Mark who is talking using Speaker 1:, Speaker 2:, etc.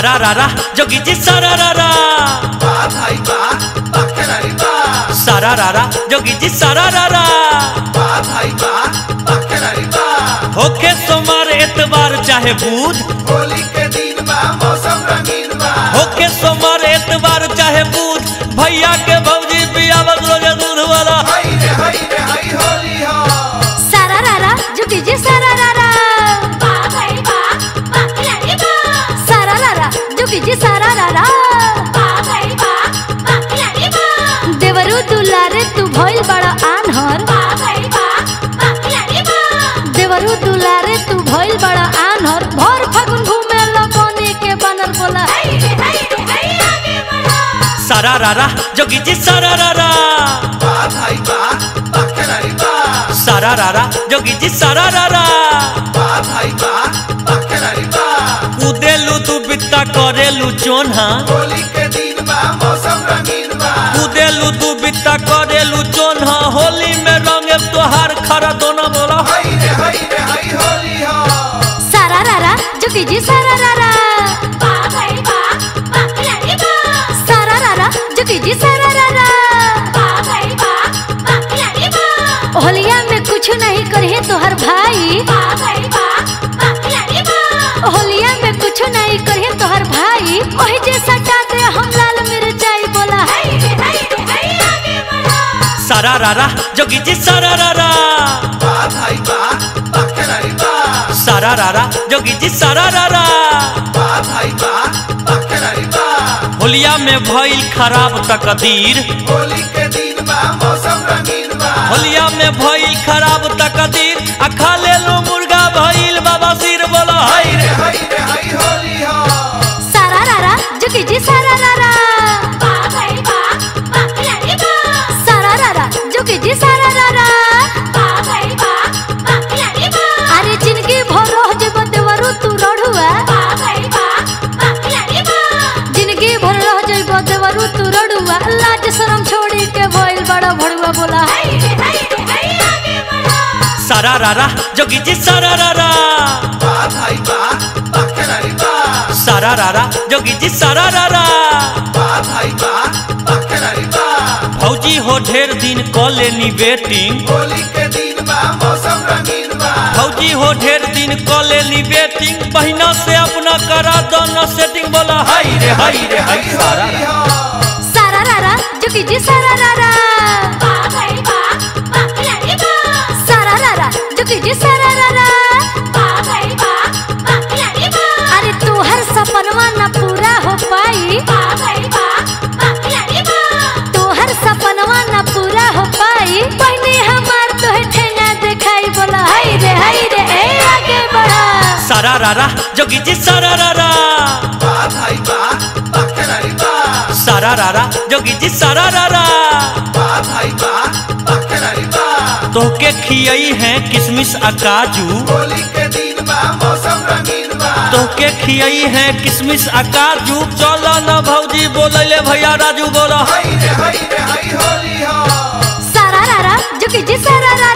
Speaker 1: सारा रारा जोगी जी सारा रारा
Speaker 2: बा भाई बा बा खिलाड़ी बा
Speaker 1: सारा रारा जोगी जी सारा रारा
Speaker 2: बा भाई बा बा खिलाड़ी बा
Speaker 1: होके सोमवार एतवार चाहे बुध
Speaker 2: होली के दिन बा मौसम रंगीन बा
Speaker 1: होके सोमवार एतवार चाहे बुध भैया के भौजी बियावत रोजे दूध वाला
Speaker 2: हाय रे हाय रे हाय होली हो
Speaker 3: सारा रारा जुगी जी सारा रारा बा भाई बा बा खिलाड़ी बा सारा रारा जुगी जी सारा रारा बा भाई बा बा खिलाड़ी बा देवरू दुलारे तू भइल बड़ा आनहर बा भाई बा बा खिलाड़ी बा देवरू दुलारे तू भइल बड़ा आनहर भर फागुन घूमे लगोनी के बनर बोला हाय रे हाय रे हाय आगे बढ़ा
Speaker 1: सारा रारा जोगी जी सारा रारा
Speaker 2: बा भाई बा बा खिलाड़ी बा
Speaker 1: सारा रारा जोगी जी सारा रारा
Speaker 2: बा भाई बा बा खिलाड़ी बा
Speaker 1: कूदेलू तू बित्ता करेलू चोन्हा
Speaker 2: होली के दिन बा मौसम रंगीन बा
Speaker 1: कूदेलू तू बित्ता करेलू चोन्हा होली में रंगे तोहार खरा दोना बोला
Speaker 2: हाय रे हाय रे हाय होली हो
Speaker 3: सारा रारा जुगी जी सारा रारा बा भाई बा बा खिलाड़ी बा सारा रारा जुगी जी सारा रारा बा भाई बा बा खिलाड़ी बा होलिया में कुछ नहीं करहे तोहर भाई बा भाई बा बा खिलाड़ी बा होलिया में कुछ नहीं करहे तोहर भाई ओही जे सटा दे हम लाल मिर्चाई बोला हाय रे हाय रे हाय आगे बढ़ा
Speaker 1: सारा रारा जोगी जी सारा रारा
Speaker 2: बा भाई बा बा खिलाड़ी बा
Speaker 1: सारा रारा जोगी जी सारा रारा
Speaker 2: बा भाई बा बा खिलाड़ी बा
Speaker 1: होलिया में भइल खराब तकदीर
Speaker 2: होली के दिन बा मौसम रंगीन बा
Speaker 1: होलिया में भइल खराब तकदीर आ खा लेलू मुर्गा भइल बाबा सिर बोला हाय
Speaker 2: हाय रे हाय रे हाय होली हो
Speaker 3: सारा रारा जुगी जी सारा रारा बा भाई बा बा खिलाड़ी बा सारा रारा जुगी जी सारा रारा बा भाई बा बा खिलाड़ी बा अरे जिनकी भोर रह जे बदेवरु तू रढ़ुआ बा भाई बा बा खिलाड़ी बा जिनकी भोर रह जे बदेवरु तू रढ़ुआ लाज शरम छोड़ी के भइल बड़ा भड़ुआ बोला हाय रे हाय रे हाय आगे बढ़ा
Speaker 1: सारा रारा जोगी जी सारा रारा
Speaker 2: बा भाई बा बा खिलाड़ी बा
Speaker 1: सारा रारा जोगी जी सारा रारा
Speaker 2: बा भाई बा बा खिलाड़ी बा
Speaker 1: फौजी हो ढेर दिन क लेनी बेटिंग
Speaker 2: होली के दिन बा मौसम रंगीन बा
Speaker 1: फौजी हो ढेर दिन क लेनी बेटिंग बहिना से अपना करा दोनों सेटिंग बोला हाय रे हाय रे हाय सारा
Speaker 2: होली
Speaker 1: रारा।
Speaker 2: हो
Speaker 3: सारा रारा जुगी जी सारा रारा बा भाई बा बा खिलाड़ी बा सारा रारा जुगी जी सारा रारा बा भाई बा बा खिलाड़ी बा अरे तू हर सपनवा न पूरा हो पाई बा भाई बा बा खिलाड़ी बा तू हर सपनवा न पूरा हो पाई पहले हमार तो ठेंगा दिखाई बोला हाय रे हाय रे ए आगे बढ़ा
Speaker 1: सारा रारा जोगी जी सारा रारा
Speaker 2: बा भाई बा बा खिलाड़ी बा
Speaker 1: सारा रारा जोगी जी सारा रारा
Speaker 2: बा भाई बा बा खिलाड़ी बा
Speaker 1: तोहके खियई है किसमिस आ काजू
Speaker 2: होली के दिन बा मौसम रंगीन बा
Speaker 1: तोहके खियई है किसमिस आ काजू चलो न भौजी बोलैले भैया राजू बोला
Speaker 2: हाय रे हाय रे हाय होली हो
Speaker 3: सारा रारा जुगी जी सारा रारा